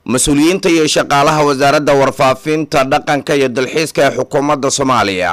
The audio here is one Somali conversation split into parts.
mas-uuliyiinta iyo shaqaalaha wasaaradda warfaafinta dhaqanka iyo dalxiiska ee xukuumadda soomaaliya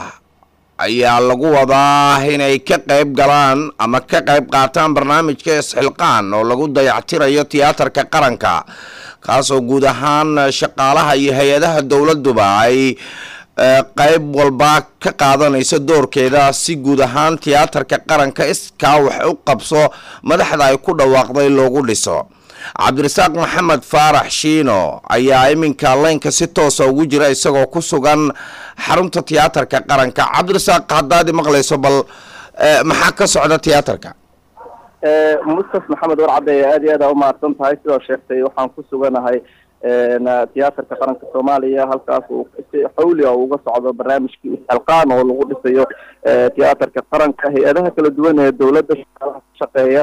ayaa lagu wadaa inay ka qayb galaan ama ka qayb qaataan barnaamijka isxilqaan oo lagu dayactirayo tiyaatarka qaranka kaasoo guud ahaan shaqaalaha iyo hay-adaha dowladuba ay qayb walba ka qaadanayso doorkeeda si guud ahaan tiyaatarka qaranka iskaa wax u qabso madaxda ay ku dhawaaqday loogu dhiso cabdirasaaq maxamed faarax shiino ayaa iminka leynka si toosa ugu jira isagoo ku sugan xarunta tiyaatarka qaranka cabdirasaaq haddaad maqlayso bal maxaa ka socda tiyaatarka mustaf maxamed warcadde aada iyo aad aa umahadsan tahay sidoo sheegtay waxaan ku suganahay tiyaatarka qaranka soomaaliya halkaas uu si xawliga uga socdo barnaamijkii isxilqaan oo lagu dhisayo tiyaatarka qaranka hay-adaha kala duwan ee dowladda shaqaalaha ka shaqeeya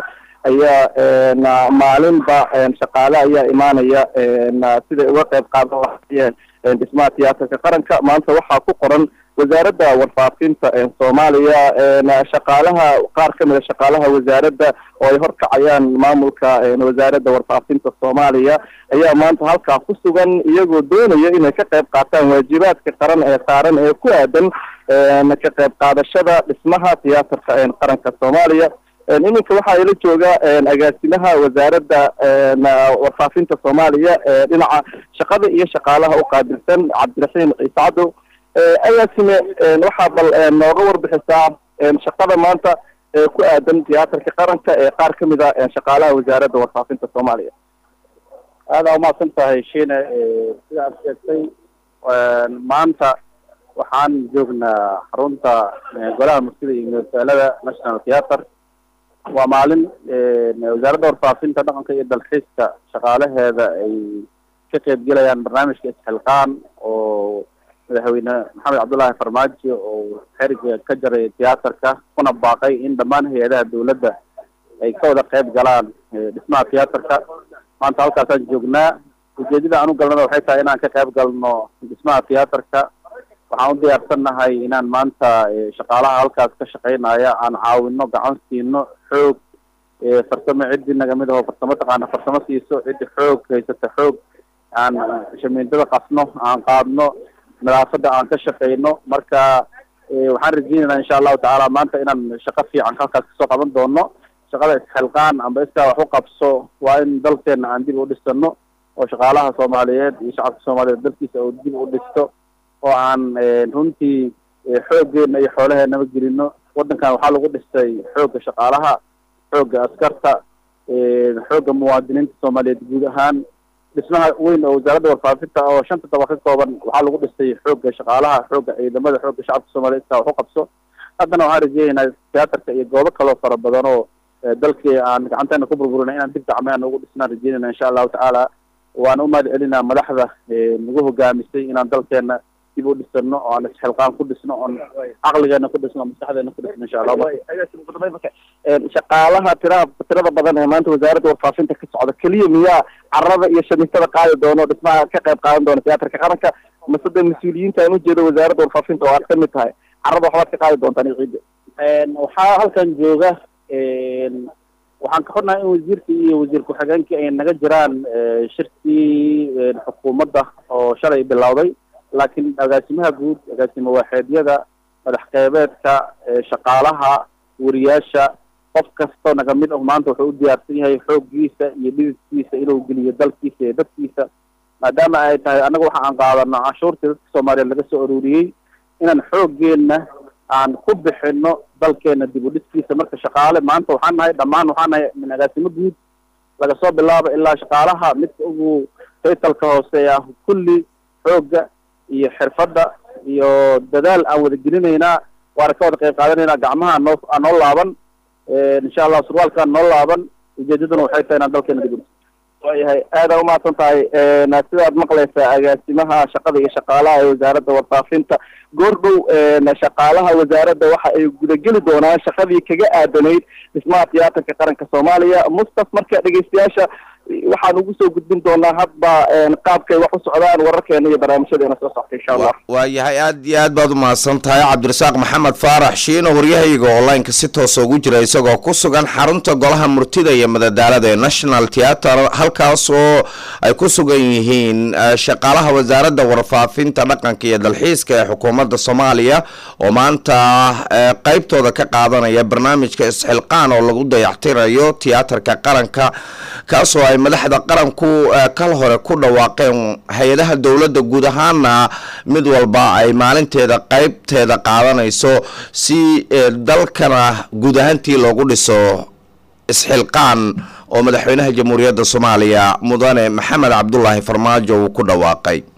ayaa maalinba shaqaale ayaa imaanaya siday uga qayb qaadan lahaayeen dhismaha tiyaatarka qaranka maanta waxaa ku qoran wasaaradda warfaafinta soomaaliya shaqaalaha qaar ka mid a shaqaalaha wasaaradda oo ay horkacayaan maamulka wasaaradda warfaafinta soomaaliya ayaa maanta halkaa ku sugan iyagoo doonaya inay ka qayb qaataan waajibaadka qaran ee saaran ee ku aadan ka qayb qaadashada dhismaha tiyaatarka qaranka soomaaliya iminka waxaa ila jooga agaasimaha wasaaradda warfaafinta soomaaliya dhinaca shaqada iyo shaqaalaha u qaabilsan cabdiraxiim ciise cadow agaasime waxaa bal nooga warbixisaa shaqada maanta ku aadan tiyaatarka qaranka ee qaar ka mid a shaqaalaha wasaaradda warfaafinta soomaaliya aada umahadsan tahay shiine sida aad sheegtay maanta waxaan joognaa xarunta golaha murtida iyo magaalada national theatre waa maalin wasaaradda warfaafinta dhaqanka iyo dalxiiska shaqaalaheeda ay ka qeybgelayaan barnaamijka isxilqaan oo madaxweyne maxamed cabdullaahi farmaajo oo xeriga ka jaray tiyaatarka kuna baaqay in dhammaan hay-adaha dowladda ay ka wada qeyb galaan dhismaha tiyaatarka maanta halkaasaan joognaa ujeedada aan u galnada waxay tahay inaan ka qeyb galno dhismaha tiyaatarka waxaan u diyaarsannahay inaan maanta shaqaalaha halkaas ka shaqeynaya aan caawino gacan siino xoog farsamo ciddi nagamid aho farsamo taqaana farsamo siiso ciddi xoog haysata xoog aan shamiindada qasno aan qaadno nadaafadda aan ka shaqeyno marka waxaan rajeynaynaa insha allahu tacaala maanta inaan shaqo fiican halkaas kasoo qaban doono shaqada isxilqaan amba iskaa wax u qabso waa in dalkeena aan dib u dhisano oo shaqaalaha soomaaliyeed iyo shacabka soomaaliyeed dalkiisa oo dib u dhisto oo aan runtii xooggeena iyo xoolaheenaba gelino waddankan waxaa lagu dhistay xoogga shaqaalaha xoogga askarta xoogga muwaadiniinta soomaaliyeed guud ahaan dhismaha weyn oo wasaaradda warfaafinta oo shanta daba ka kooban waxaa lagu dhistay xoogga shaqaalaha xoogga ciidamada xoogga shacabka soomaliyeed iskaa wax u qabso haddana waxaan rajeynaynaa tiyaatarka iyo goobo kaloo fara badan oo dalkii aan gacanteena ku burburina inaan dib gacmeen ugu dhisnaan rajeynayna insha allahu tacaala waan u mahad celinaa madaxda nagu hogaamisay inaan dalkeena dib u dhisano oo aan isxilqaan ku dhisno oon caqligeena ku dhisno maskaxdeena ku dhisno insha allah shaqaalaha tiraha tirada badan ee maanta wasaaradda warfaafinta ka socda keliya miyaa carada iyo shamiitada qaadi doono dhismaha ka qayb qaadan doona tiyaatarka qaranka mase de mas-uuliyiinta aan ujeedo wasaaradda warfaafinta oo aad ka mid tahay carada waxbaad ka qaadi doontaan iyo ciidda waxaa halkan jooga waxaan ka xunnahay in wasiirka iyo wasiir ku-xigeenkii ay naga jiraan shirkii xukuumadda oo shalay bilowday laakiin agaasimaha guud agaasimo waaxeedyada madax qeybeedka shaqaalaha wariyaasha qof kastoo naga mid ah maanta wuxuu u diyaarsan yahay xooggiisa iyo dhididkiisa inuu geliyo dalkiisa iyo dadkiisa maadaama ay tahay annaga waxa aan qaadano canshuurtii dadka soomaaliyeed laga soo aruuriyey inaan xooggeena aan ku bixino dalkeena dib u dhiskiisa marka shaqaale maanta waxaan nahay dhammaan waxaan nahay min agaasimo guud laga soo bilaabo ilaa shaqaalaha midka ugu taytalka hooseeya kulli xoogga iyo xirfadda iyo dadaal aan wada gelinaynaa waana ka wada qayb qaadanaynaa gacmaha noo aan noo laaban insha allah surwaalkaan noo laaban ujeedaduna waxay tahay inaan dalkeena dib u waayahay aada umahadsan tahay sidaad maqlaysaa agaasimaha shaqada iyo shaqaalaha ee wasaaradda warfaafinta goordhow shaqaalaha wasaaradda waxa ay gudageli doonaan shaqadii kaga aadanayd dhismaha tiyaatarka qaranka soomaaliya mustaf marka dhegeystayaasha waxaan ugu soo gudbin doonaa hadba qaabkay wax u socdaan wararkeena iyo barnaamijyadeena soo socta insha allah waayahay aad iyo aad baad umahadsan tahay cabdirasaaq maxamed faarax shiino waryahayga online-ka si toosa ugu jira isagoo ku sugan xarunta golaha murtida iyo madadaalada ee national theatre halkaas oo ay ku sugan yihiin shaqaalaha wasaaradda warfaafinta dhaqanka iyo dalxiiska ee xukuumadda soomaaliya oo maanta qeybtooda ka qaadanaya barnaamijka isxilqaan oo lagu dayactirayo tiyaatarka qaranka kaasoo ay madaxda qaranku kal hore ku dhawaaqeen hay-adaha dowladda guud ahaana mid walba ay maalinteeda qeybteeda qaadanayso si dalkana guud ahaantii loogu dhiso isxilqaan oo madaxweynaha jamhuuriyadda soomaaliya mudane maxamed cabdulaahi farmaajo uu ku dhawaaqay